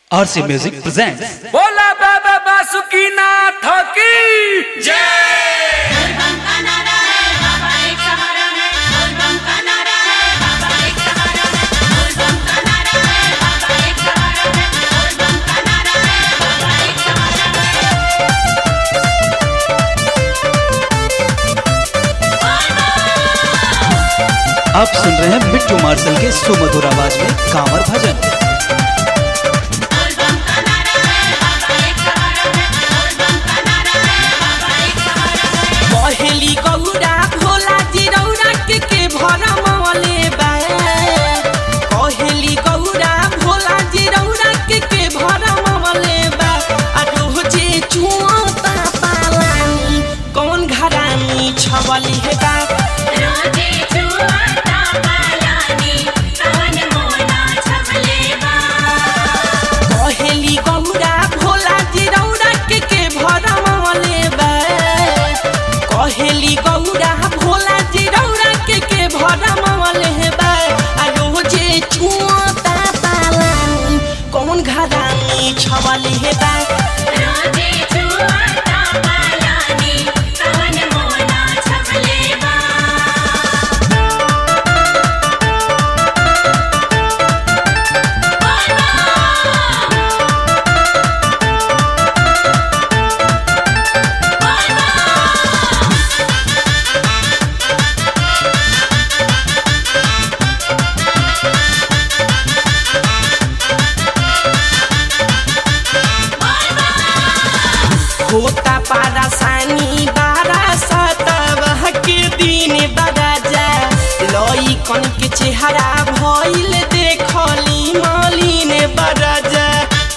RC Music presents बोला बाबा बासुकीनाथ की बोलबम का नारा है बाबा एक सहारा है बोलबम का नारा है बाबा एक सहारा है बोलबम का नारा है बाबा एक सहारा है बोलबम का नारा है बाबा एक सहारा आप सुन रहे हैं बिट्टू मार्शल के सुमधुर आवाज में कांवर भजन बोलबम का नारा है बाबा एक सहारा है बोलबम का नारा है बाबा एक सहारा है पहेली गौरा भोला जिरौरा के के भरमले बा पहेली गौरा भोला जिरौरा के के भरमले बा आ रोजे चुआता पालानी कौन घरानी छवली हे बा रोजे छुआता पालानी कवन मोना छपले बा पहेली गौरा भोला जिरौरा के के भरमले बा कहेली गौरा भोला जिरौरा के के भरमले बा आ रोजे चुआता पालानी कौन घरानी छवली हे बा रोजे छुआता पालानी कवन मोना छपले बा होता पारासानी बारा सतवह के दिन बराजा लई कन के चेहरा भइल देखली मलिन बराजा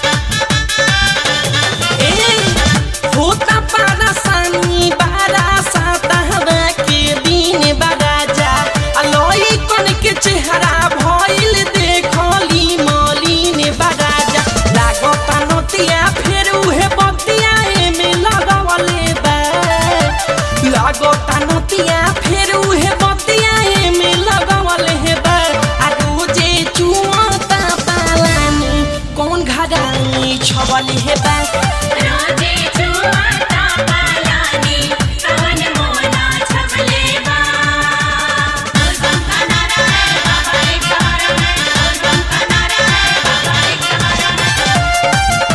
ए होता पारासानी बारा सतवह के दिन बराजा लई कन के चेहरा भइल देखली मलिन बराजा लागता नतिया फेर उहे बतिया एमे लगावले बा लागता नतिया फेर उहे बतिया एमे लगावले बा आ रोजे चुआता पालानी कौन घरानी छवली हे बा रोजे छुआता पालानी कवन मोना छपले बा बोलबम का नारा है बाबा एक सहारा है बोलबम का नारा है बाबा एक सहारा है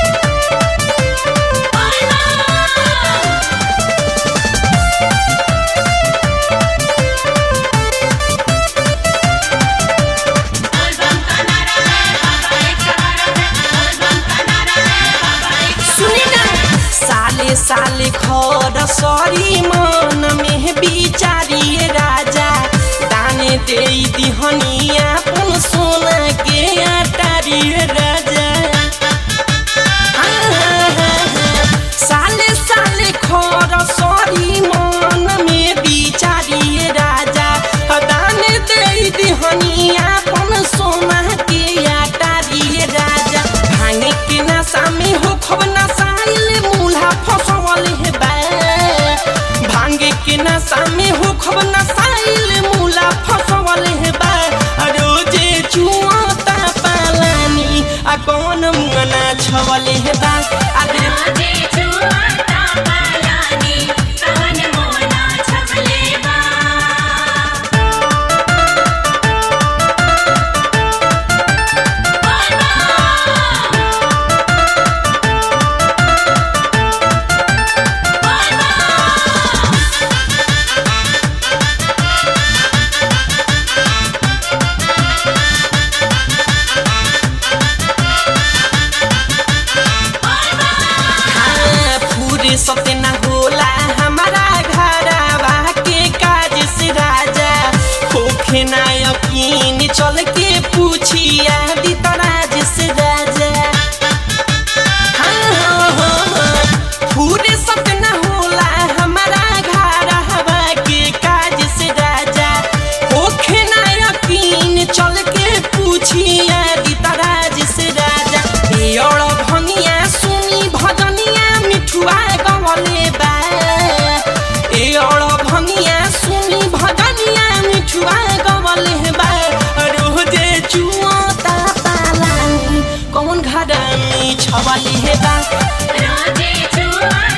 बोलबम का नारा है बाबा एक सहारा है बोलबम का नारा है बाबा एक सुनी ना साले साले खर सरी मन में बिचारिए राजा दाने दे दिहनिया पुन सोना के अटारिए राजा साले साले खर सरी मन में बिचारिए राजा दाने दे दिहनिया पुन सोना के अटारिए राजा भांगे के नशा में हो खब नसाइल मूल्हा फसवल हे बा भांगे के नशा में हो खब नसाइल मूला फसवल हे बा आ रोजे चुआता पालानी आ कौन मुंगना छवल हे बा आ रे रोजे छुआता पालानी कवन मोना छपले बा हाँ, हरामी छवले बा रोजे छुआता